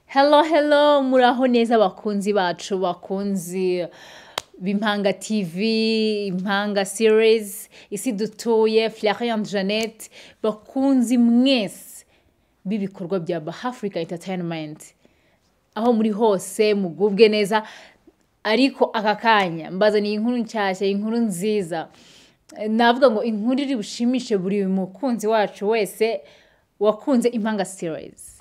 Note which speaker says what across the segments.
Speaker 1: Hello, hello, muraho neza bakunzi bacu bakunzi b'impanga TV, impanga series, isi dutuye, Florian Janet, bakunzi mwese b'ibikorwa bya Africa Entertainment. Aho muri hose mugubwe neza, ariko aka kanya mbazaniye inkuru nshyashya, inkuru nziza. Eh, Navuga ngo inkuru iri bushimishe buri mukunzi wacu wese wakunze impanga series.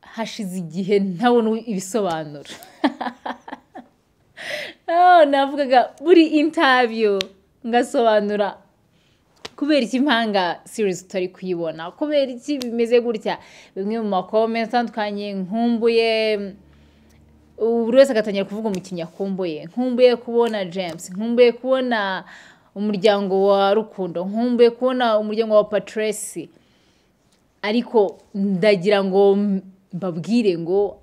Speaker 1: Hashize igihe ntabona ibisobanuro. Oh, navugaga buri interview ngasobanura kubera iki impanga series utari kuyibona kubera iki bimeze gutya bimwe mu makomenti atandukanye nkumbuye buri wese agatangira kuvuga umukinnyi akumbuye nkumbuye kubona james nkumbuye kubona umuryango wa rukundo nkumbuye kubona umuryango wa patresi ariko ndagira ngo mbabwire ngo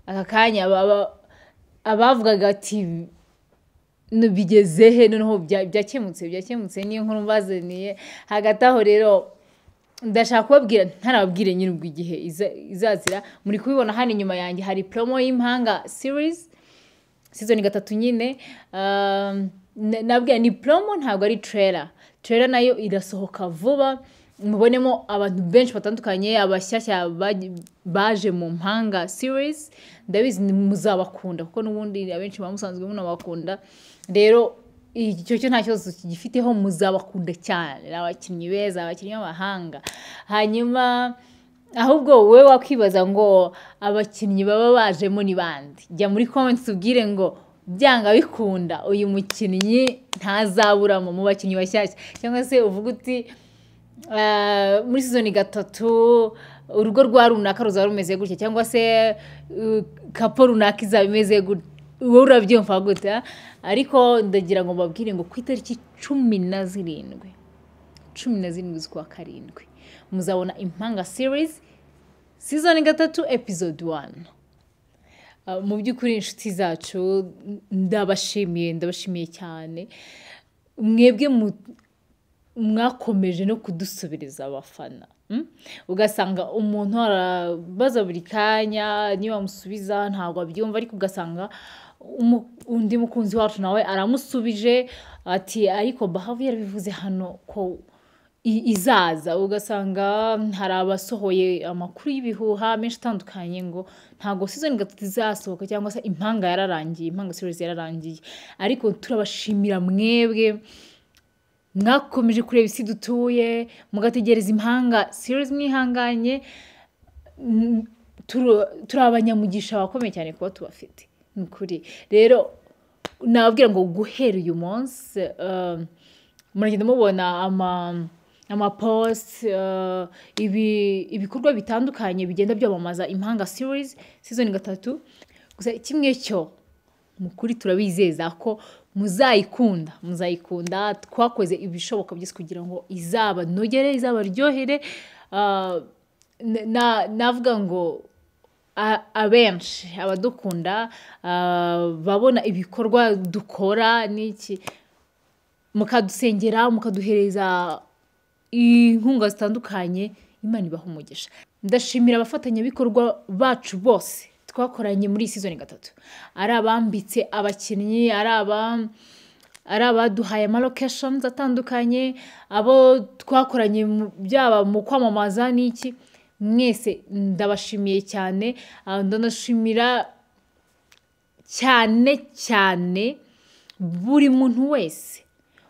Speaker 1: aka kanya baba- abavugaga ati "No, bigeze he noneho bya- byakemutse byakemutse niyo nkuru mbazaniye hagati aho rero ndashaka kubabwira ntarababwire nyine ubwo igihe iza- izazira muri kubibona hano inyuma yanjye hari promo y'impanga series sizoni gatatu nyine um, na- nabwira ni promo ntabwo ari trailer trailer nayo irasohoka vuba mubonemo abantu benshi batandukanye abashyashya baj- baje mu mpanga series ndabizi ni- muzabakunda kuko n'ubundi abenshi baba musanzwe munabakunda rero icyo cyo nta kibazo kigifiteho muzabakunda cyane ni abakinnyi beza abakinnyi b'abahanga hanyuma ahubwo wowe wakwibaza ngo abakinnyi baba bajemo ni bande jya muri comments ubwire ngo byanga bikunda uyu mukinnyi ntazaburamo mu bakinnyi bashyashya cyangwa se uvuga uti "Ah, muri sizoni gatatu urugo rwa runaka ruzaba rumeze gutya cyangwa se uh, kapo runaka izaba imeze gutya wowe urabyumva gute ah? ariko ndagira ngo mbabwire ngo ku itariki cumi na zirindwi cumi na zirindwi z'ukwa karindwi muzabona impanga series season gatatu episode one Uh, mu by'ukuri inshuti zacu ndabashimiye ndabashimiye cyane mwebwe mu- mwakomeje no kudusubiriza abafana mm? ugasanga umuntu arabaza buri kanya niba amusubiza ntabwo abyumva ariko ugasanga umu- undi mukunzi wacu nawe aramusubije ati ariko bahavu yarabivuze hano ko i- izaza ugasanga hari abasohoye amakuru y'ibihuha menshi atandukanye ngo ntabwo season gatatu izasohoka cyangwa se impanga yararangiye impanga series yararangiye ariko turabashimira mwebwe mwakomeje kureba isi dutuye mugategereza impanga series mwihanganye Mm, turu- turi abanyamugisha bakomeye cyane kuba tubafite ni ukuri rero nababwira ngo guhera uyu munsi um, muragenda mubona ama amapost uh, ibi, ibikorwa bitandukanye bigenda byamamaza impanga series season gatatu gusa kimwe cyo mukuri turabizeza ko muzayikunda muzayikunda twakoze ibishoboka byose kugira ngo izabanogere izabaryohere Ah, na- na- navuga ngo a- abenshi abadukunda ah, babona ibikorwa dukora n'iki mukadusengera mukaduhereza inkunga zitandukanye imana ibaha umugisha ndashimira abafatanyabikorwa bacu bose twakoranye muri iyi season gatatu ari abambitse abakinnyi ari aba ari abaduhaye amalocations atandukanye abo twakoranye mu- byaba mu kwamamaza n'iki mwese ndabashimiye cyane ah, ndanashimira cyane cyane buri muntu wese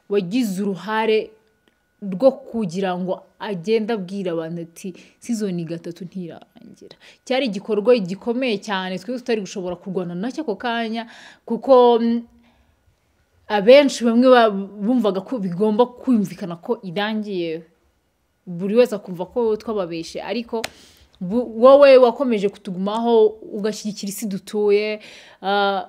Speaker 1: wagize uruhare rwo kugira ngo agende abwira abantu ati sizoni gatatu ntirarangira cyari igikorwa gikomeye cyane twe tutari gushobora kurwana nacyo ako kanya kuko mm, abenshi bamwe ba- bumvaga ko bigomba kumvikana ko irangiye buri wese akumva ko twababeshe ariko bu- wowe wakomeje kutugumaho ugashyigikira isi dutuye Ah,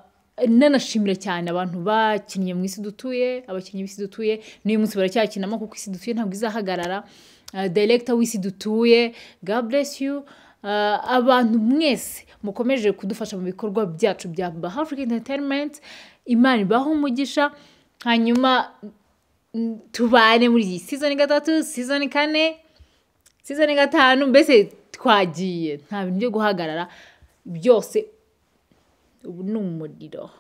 Speaker 1: nanashimira cyane abantu bakinnye mu isi dutuye abakinnyi b'isi dutuye n'uyu munsi baracyakinamo kuko isi dutuye ntabwo izahagarara Ah, director w'isi dutuye god bless you Ah, abantu mwese mukomeje kudufasha mu bikorwa byacu bya Africa Entertainment imana ibahe umugisha hanyuma mm, tubane muri iyi season gatatu season kane sizoni gatanu mbese twagiye nta bintu byo guhagarara byose ubu ni umuriro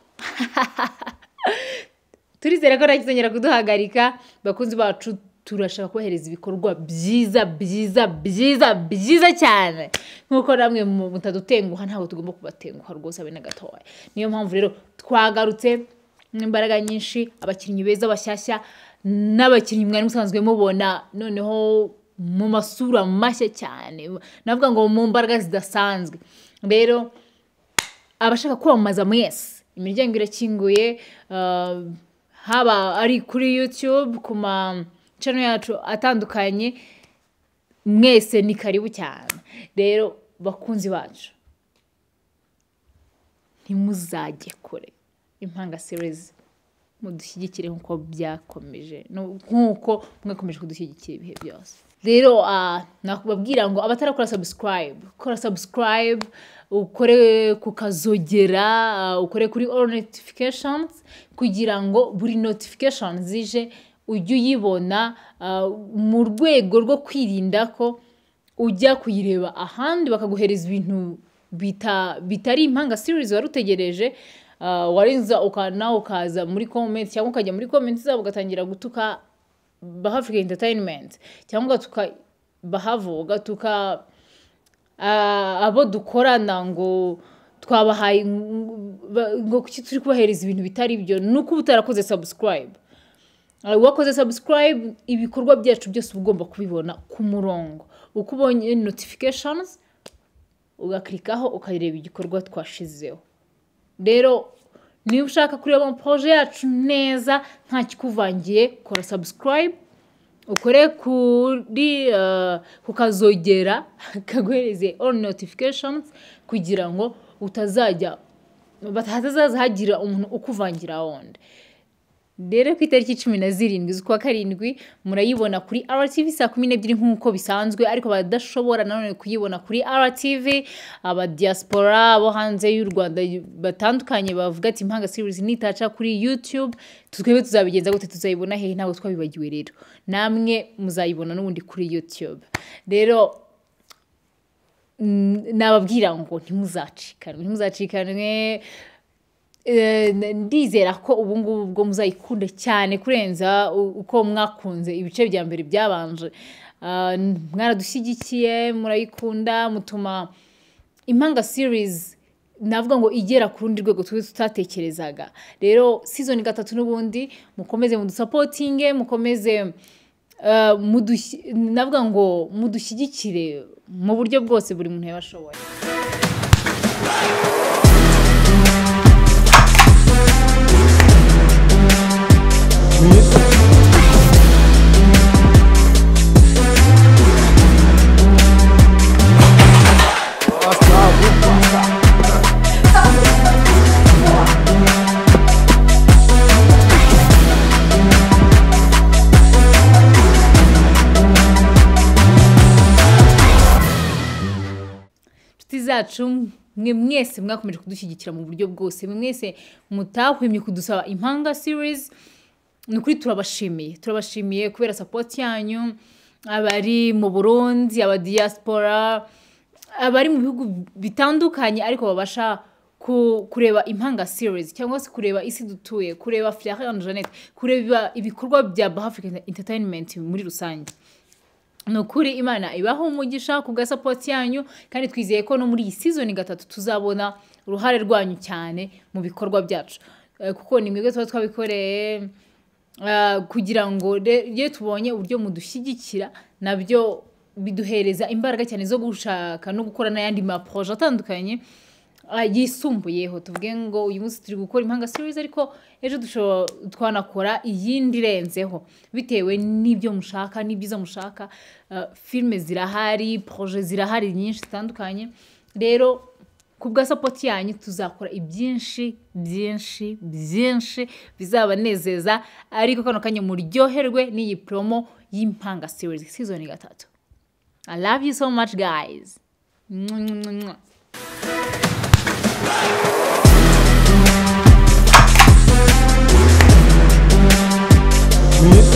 Speaker 1: turizere ko ntakizongera kuduhagarika bakunzi bacu turashaka kohereza ibikorwa byiza byiza byiza byiza cyane nk'uko namwe mutadutenguha ntabwo tugomba kubatenguha rwose abe na gatoya niyo mpamvu rero twagarutse n'imbaraga nyinshi abakinnyi beza bashyashya n'abakinnyi mwari musanzwe mubona noneho mu masura mashya cyane navuga ngo mu mbaraga zidasanzwe rero abashaka kwamamaza mwese imiryango irakinguye ah, haba ari kuri youtube ku ma channel yacu atandukanye mwese ni karibu cyane rero bakunzi bacu ntimuzajye kure impanga series mudushyigikire nk'uko byakomeje nu- nk'uko mwakomeje kudushyigikira ibihe byose rero ah, nakubabwira ngo abatarakora subscribe kora subscribe ukore ku kazogera ah, ukore kuri all notifications kugira ngo buri notification zije ujye uyibona ah, mu rwego rwo kwirinda ko ujya kuyireba ahandi bakaguhereza ibintu bita bitari impanga series wari utegereje uh, warenza uka- nawe ukaza muri comment cyangwa ukajya muri comment zabo ugatangira gutuka bahafurika entertainment cyangwa ugatuka bahavo ugatuka ah, abo dukorana ngo twabahaye ngo- ngo kuki turi kubahereza ibintu bitari byo ni uko uba utarakoze subscribe Ah, wakoze subscribe ibikorwa byacu byose uba ugomba kubibona ku murongo uko ubonye notifications ugakirikaho ukareba igikorwa twashizeho rero niba ushaka kureba poroje yacu neza nta kikuvangiye kora subscribe ukore kuri eh, ku kazogera kaguhereze all notifications kugira ngo utazajya batazaza hagira umuntu ukuvangira wundi rero ku itariki cumi na zirindwi z'ukwa karindwi murayibona kuri RTV saa kumi n'ebyiri nk'uko bisanzwe ariko abadashobora nanone kuyibona kuri RTV abadiaspora bo hanze y'u Rwanda batandukanye bavuga ati impanga series nitaca kuri YouTube twebwe tuzabigenza gute tuzayibona hehe ntabwo twabibagiwe rero namwe muzayibona n'ubundi kuri YouTube rero mm, nababwira ngo ntimuzacikanwe ntimuzacikanwe Eh, ndizera ko ubu ngubu bwo muzayikunda cyane kurenza u- uko mwakunze ibice bya mbere byabanje Ah, n- mwaradushyigikiye murayikunda mutuma impanga series navuga ngo igera ku rundi rwego twe tutatekerezaga rero season gatatu n'ubundi mukomeze mudusapotinge mukomeze eh, mudushyi- navuga ngo mudushyigikire mu buryo bwose buri muntu yaba ashoboye inshuti zacu mwe mwese mwakomeje kudushyigikira mu buryo bwose mwe mwese mutahwemye kudusaba impanga series ni ukuri turabashimiye turabashimiye kubera sapoti yanyu abari mu burundi abadiyaspora abari mu bihugu bitandukanye ariko babasha ku- kureba impanga series cyangwa se kureba isi dutuye kureba florian jeannette kureba ibikorwa bya bahafrican entertainment muri rusange ni ukuri imana ibaho umugisha ku bwa sapoti yanyu kandi twizeye ko no muri iyi sizoni gatatu tuzabona uruhare rwanyu cyane mu bikorwa byacu Eh, kuko ni mwebwe tuba twabikoreye eh, kugira ngo re- iyo tubonye uburyo mudushyigikira nabyo biduhereza imbaraga cyane zo gushaka no gukora n'ayandi maporoje atandukanye ah, yisumbuyeho tuvuge ngo uyu munsi turi gukora impanga series ariko ejo dushobora twanakora iyindi irenzeho bitewe n'ibyo mushaka n'ibyiza mushaka Ah, filime zirahari poroje zirahari nyinshi zitandukanye rero ku bwa sapoti yanyu tuzakora ibyinshi byinshi byinshi bizabanezeza ariko kano kanya muryoherwe n'iyi poromo y'impanga series season gatatu i love you so much guys Mwah.
Speaker 2: Yeah.